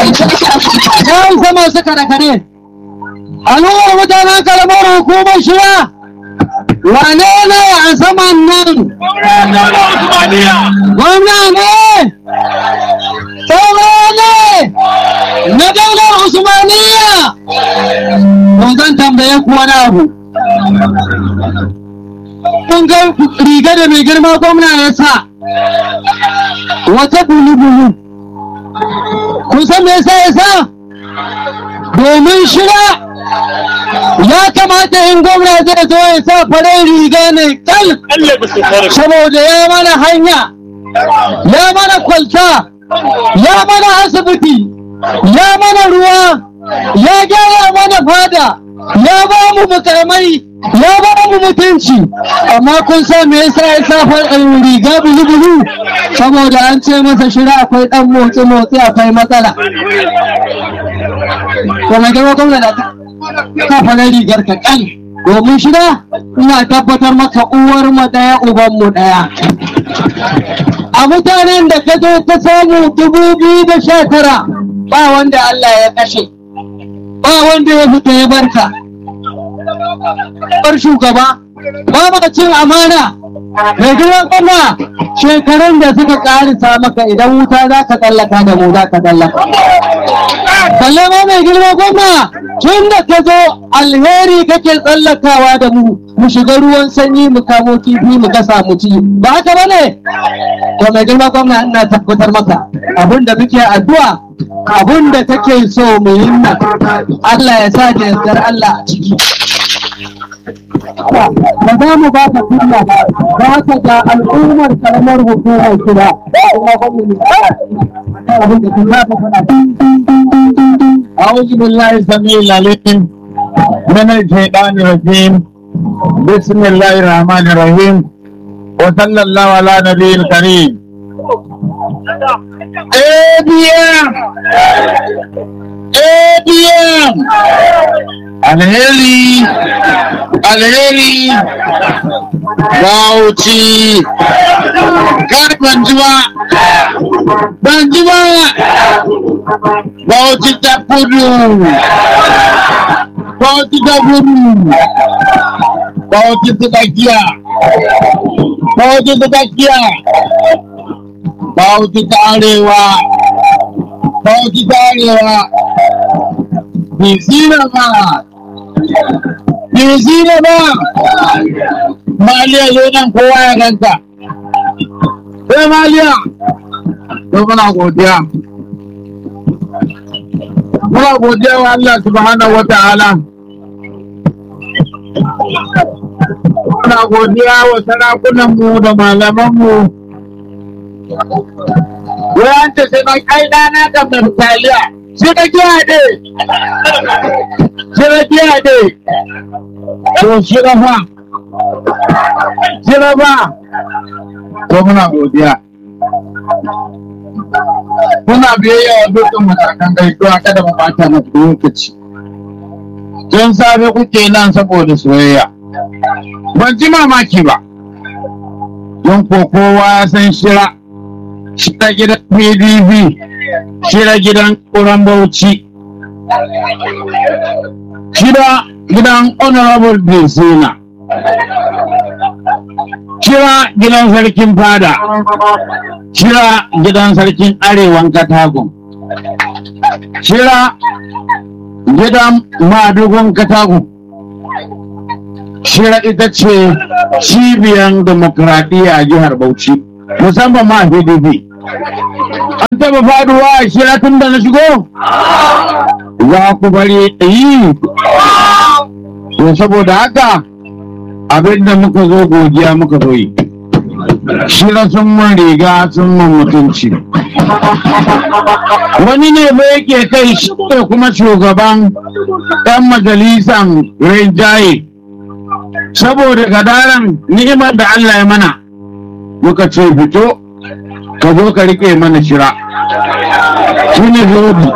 ya isa masu kare-kare al'ummar mutanen karamar hukumar shiya wane ne a saman nan gwamna ne tsoro ne na daular usmaniya mun zan tambaye ku wani abu kun ga riga da mai girma gwamna ya sa wata bulu-bulu kun san me yasa ya sa domin shiga ya kamata in gwamna zai zo ya sa farin riga ne kal saboda ya mana hanya ya mana kwalta ya mana asibiti ya mana ruwa ya gyara mana fada ya ba mu mukamai ya ba mu mutunci amma kun san me yasa ya sa farin riga bulu-bulu saboda an ce masa shira akwai dan motsi-motsi akwai matsala kuma gaba gwamna da ka farin rigar ka kan domin shida ina tabbatar maka uwar mu daya uban mu daya a mutanen da ka zo ta samu dubu biyu da sha tara ba wanda Allah ya kashe ba wanda ya fita ya barka bar shugaba ba ma cin amana mai gidan kuma shekarun da suka karisa maka idan wuta za ka tsallaka da mu za ka tsallaka balle ma mai girma gwamna tun da ka zo alheri kake tsallakawa da mu mu shiga ruwan sanyi mu kamo kifi mu gasa mu ci ba haka ba ne to mai girma gwamna ina tabbatar maka abin da muke addu'a abin da kake so mu yi nan Allah ya sa da yardar Allah a ciki ba za mu ba ka kunya ba ka ga al'ummar karamar hukumar kira kuma أعوذ بالله السميع العليم من الشيطان الرجيم بسم الله الرحمن الرحيم وصلى الله على نبي الكريم ABM ABM alheri alheri bauchi kar ban ji ba ban ji ba bauchi ta kudu bauchi ta kudu bauchi ta tsakiya bauchi ta tsakiya bauchi ta arewa bauchi ta arewa Bizina ba, bizina ba, Maliya zo nan kowa ya ganta. Sai Maliya, to muna godiya. Muna godiya wa Allah subhanahu wa ta'ala. Muna godiya wa sarakunanmu da malamanmu. Wayan ta sai na kai dana da taliya. Siragiyade! Siragiyade! To shirafa! Shirafa! To muna godiya. Muna biyayya wa dukkan matakan gaisuwa kada mu bata masa lokaci. Tun safe kuke nan saboda soyayya. Ban ji mamaki ba. Don ko kowa ya san shira. Shira gidan PDP. shida gidan ƙuran bauchi shida gidan honorable Bensina shira gidan sarkin fada shira gidan sarkin arewan katagun shira gidan madugun katagun shira ita ce cibiyar demokradiyya a jihar bauchi musamman ma pdp an taba faduwa a shira tun da na shigo za ku bari yi to saboda haka abin da muka zo godiya muka zo yi shira sun mun riga sun mun mutunci wani ne ba yake kai shi ne kuma shugaban ɗan majalisan rinjaye saboda gadaran ni'imar da Allah ya mana muka ce fito ka zo ka rike mana shira shi ne zobi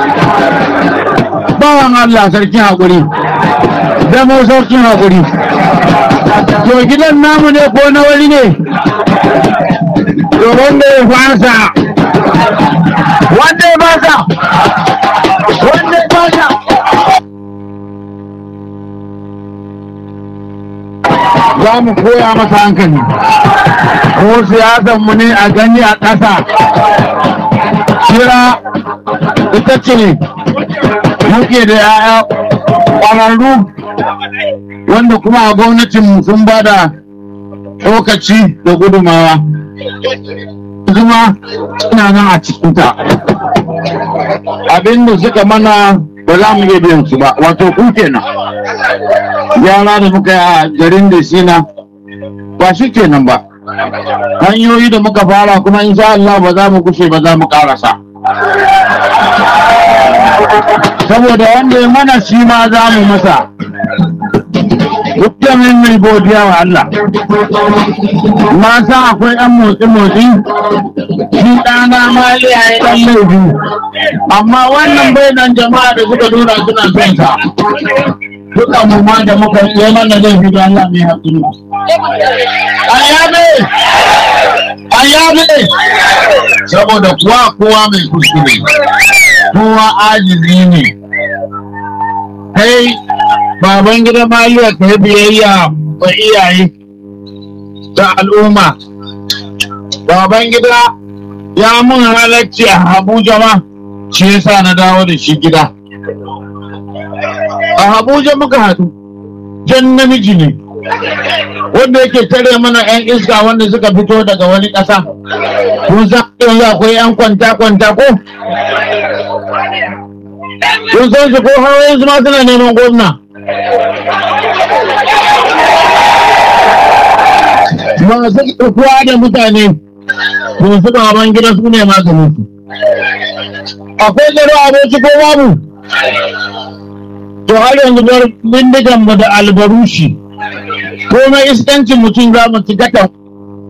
bawan Allah sarkin haƙuri da mu sarkin haƙuri to gidan namu ne ko na wani ne to wanda ya fasa wanda ya basa wanda ya basa za mu koya masa hankali ko siyasan mu ne a gani a ƙasa kira ita ce muke da ya'ya ƙwararru wanda kuma a gwamnatin sun ba da lokaci da gudumawa zuma suna nan a cikinta abinda suka mana ba za mu iya biyan su ba wato ku kenan yara da muka yi a garin da sina ba shi kenan ba hanyoyi da muka fara kuma insha Allah ba za mu kushe ba za mu karasa saboda wanda ya mana shi ma za mu masa dukkanin mai godiya wa Allah na san akwai ɗan motsi-motsi shi ɗana ma ya yi ɗan laifi amma wannan bai nan jama'a da suka nuna suna son sa duka mu ma da muka yi mana laifi da Allah mai haƙuri ayyabe ayyabe saboda kuwa kowa mai kuskure kowa ajizi ne kai baban gida maliya ka yi biyayya wa iyaye da al'umma baban gida ya mun halarci a abuja ma shi yasa na dawo da shi gida a abuja muka haɗu jan namiji ne wanda yake tare mana 'yan iska wanda suka fito daga wani ƙasa kun san yanzu akwai 'yan kwanta-kwanta ko kun san su ko hawa yanzu ma suna neman gwamna masu kuwa da mutane to su baban gida su ne maganin su akwai gado abinci ko babu to har yanzu bar bindigan mu da albarushi komai iskancin mutum za mu ci gata